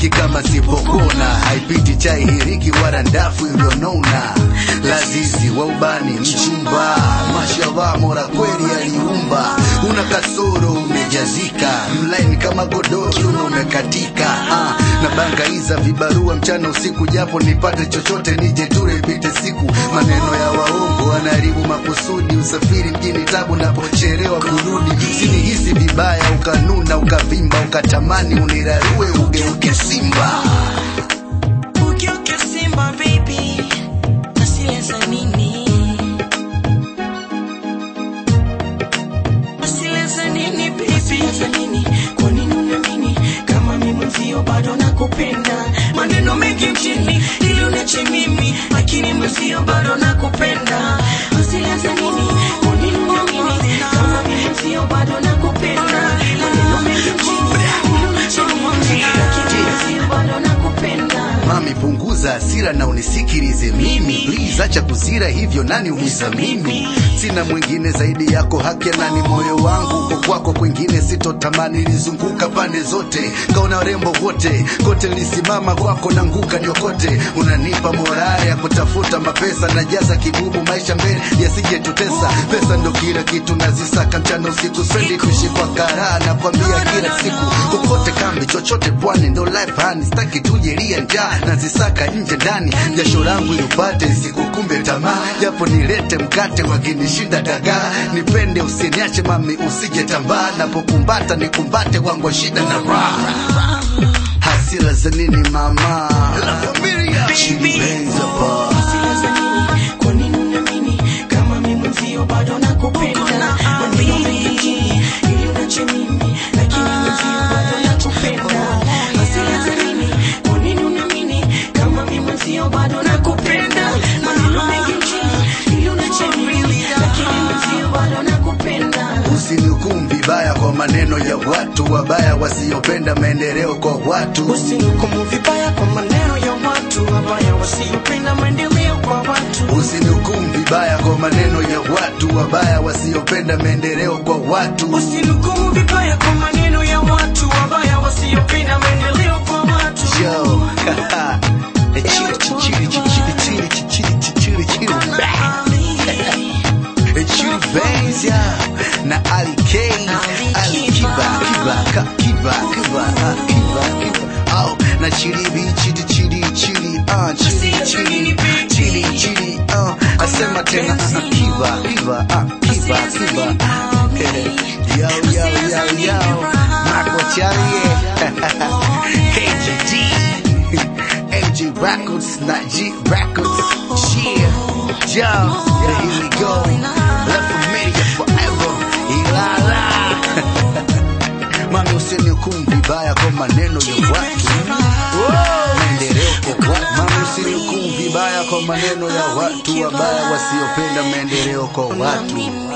haipiti kama sipopona, haipiti chai hiriki wala ndafu iliyonona. Lazizi wa ubani mchumba, mashallah, mora kweli aliumba. Una kasoro umejazika, mlaini kama godoro kiuno umekatika. Ah, na bangaiza vibarua mchana usiku, japo nipate chochote nije ture ipite siku. Maneno ya waongo wanaharibu makusudi, usafiri mjini tabu napocherewa kurudi. Sinihisi vibaya ukanuna ukavimba ukatamani unirarue ugeuke simba. Ugeuke Simba baby, nasileza nini? Nasileza nini baby? Nasileza nini? Kwa nini uniamini kama mimi mwenzio bado nakupenda? Maneno mengi mjini ili unache mimi, lakini mwenzio bado nakupenda. Nasileza nini? Kwa nini uniamini kama mimi mwenzio bado nakupenda? Maneno mengi mjini ili unache mimi, lakini mwenzio bado nakupenda. Mami, punguza hasira na unisikilize mimi, please, acha kuzira hivyo, nani umiza mimi? Sina mwingine zaidi yako, haki ya nani? Moyo wangu uko kwako, kwingine sitotamani. Nilizunguka pande zote, kaona warembo wote, kote nilisimama kwako, nanguka niokote. Unanipa morale ya kutafuta mapesa, najaza kibubu, maisha mbele yasijetutesa. Pesa ndo kila kitu, nazisaka mchana usiku, spendi kuishi kwa karaha, nakwambia kila siku, kokote kambi, chochote pwani, ndo life hani, sitaki tujelia njaa, nazisaka nje ndani, jasho langu ilipate sikukumbe tamaa, japo nilete mkate wakinishinda dagaa, nipende usiniache mami, usije tambaa, napokumbata nikumbate wangu wa shida na raha, hasira za nini mama, la familia Chini Benz hapa. Nasileza nini? Kwa nini uniamini kama mimi mwenzio bado nakupenda? Maneno mengi mjini ili unache mimi, lakini mwenzio bado nakupenda. Nasileza nini? Kwa nini uniamini kama mimi mwenzio bado nakupenda? Maneno mengi mjini ili unache mimi, lakini mwenzio bado nakupenda. Usinihukumu vibaya kwa maneno ya watu wabaya wasiopenda maendeleo kwa watu. Usinihukumu vibaya kwa maneno ya watu wabaya wasiopenda maendeleo kwa watu. Usinihukumu vibaya kwa maneno ya watu wabaya wasiopenda maendeleo kwa watu. Usinihukumu vibaya kwa maneno ya watu wabaya wasiopenda maendeleo kwa watu. Yo, chili chili chili chili chili chili chili chili chili Benz ya na Ali K Ali Kiba Kiba Ka- Kiba Kiba ah, Kiba Kiba oh na chili B chili chili chili ah chili chili chili chili oh asema tena ah, Kiba Kiba ah Kiba Kiba yo yo yo yo Marco Charlie KGD MG Records, not G Records. Yeah, yo, yeah, here we go. Left familiar forever. Ilala. Mami usinihukumu vibaya kwa maneno ya watu. Maendeleo kwa watu. Mami usinihukumu vibaya kwa maneno ya watu wabaya wasiopenda maendeleo kwa watu.